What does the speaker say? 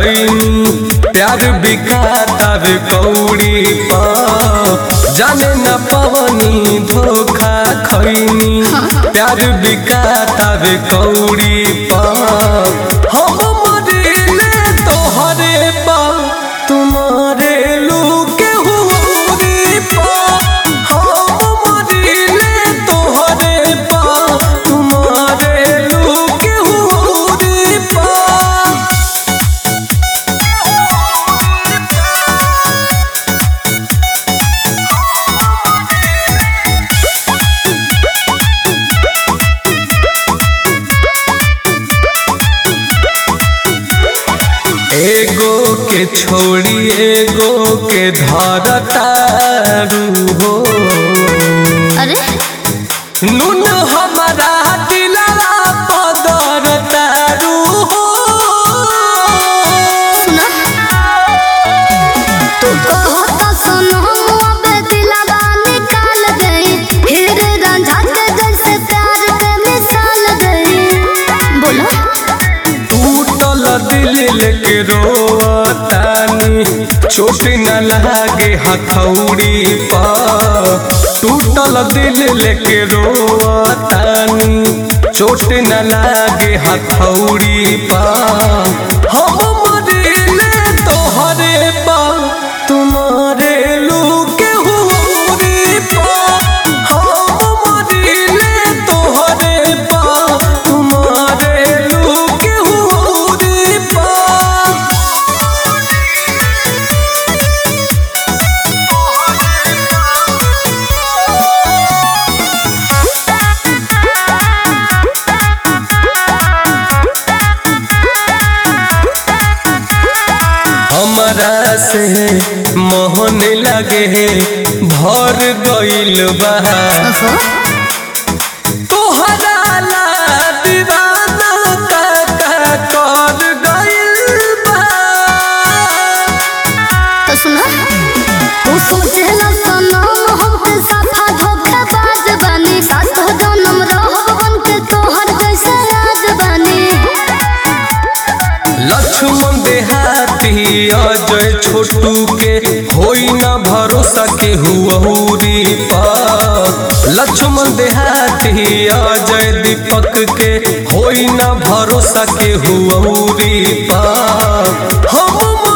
खैनी प्यार बिकाता वे कौड़ी पा जाने न पवनी धोखा खैनी प्यार बिकाता वे कौड़ी पा हम मरिले तोहरे पा तुम्हारे लूके हुरी पा हम मरिले तोहरे पा तुम्हारे लूके हुरी पा एगो के छोड़ी एगो के धरतारू हो अरे नून हमारा दिलवा पदर तारू हो सुना तू कहता सुनो अबे दिलवा निकाल गई फिर रांझा के जैसे प्यार के मिसाल गई बोलो टूटल दिल लेके रोतानी चोट न लागे हथौड़ी पा टूटल दिल लेके रोतानी चोट न लागे हथौड़ी पा हम मरिले तोहरे पा तुम्हारे लूके हुरी पा हम मरिले तोहरे पा तुम्हारे लूके हुरी पा हमरा से मोहन लगे भर गइल बा ओहो तोहरा ला दीवाना का का कर गइल बा तो सुना तू सोचेला सुनो हमके साफा धोखेबाज बानी सास तो जन्म रहो बन के तोहर जैसे राज बानी लक्ष्मण देहाती अजय छोटू के होई ना भरोसा के हुरी पा लक्ष्मण देहाती अजय दीपक के होई ना भरोसा के हुरी पा हम